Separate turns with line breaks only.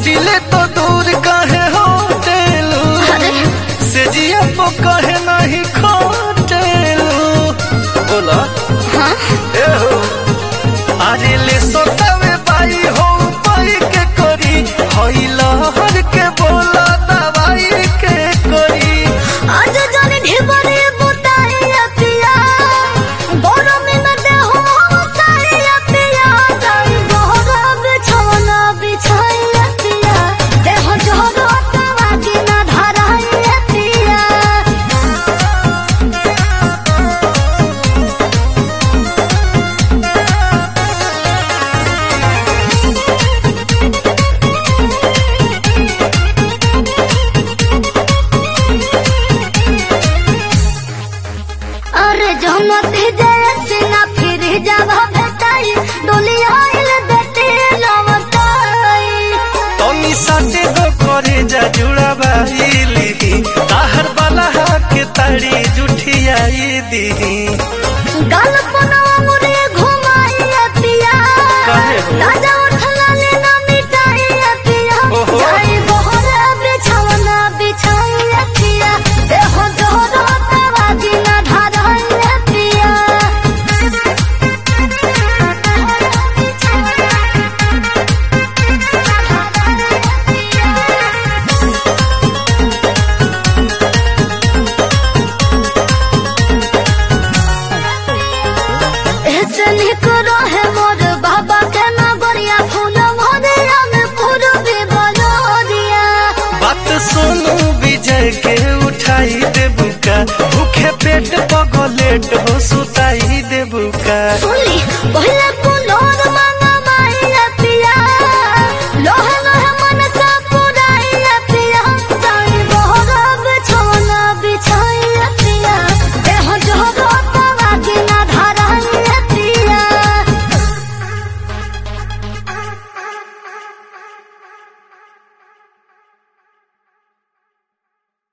सटिले तो दूर काहे होटेलू से जिया तो कहे नहीं खोटेलू बोला
हाँ
ए हो अरे ले सोतावे बाई हो पाई के करी हई लहर के बोला दवाई के करी
आज जाने ढेबरे बुताइया पिया गरम में दे हो साइया पिया जाई बहरा बिछौना बिछाइया पिया देह जोरो तवा की ना धराइया पिया अरे जहमती जैसे ना फिर जावा भेटाई डोली आइल बेटे लवटाई
तनी साथे दो करे जा जुड़ा बाईली ताहर वाला के ताड़ी जुठियाई दी
गाल पनवा मुरे घुमाई पिया
काहे हो?
राजा उठला लेना मिटाई पिया
ओहो।
जाई बहरा बिछौना बिछाई पिया देह जोरो तवा दिना धराई पिया ऐसे निक रहे मोर बाबा के नगरिया फूल मोरिया में पूर्वी बलोरिया
बात सोनू विजय के उठाई दे बुका भूखे पेट पगलेट हो सुता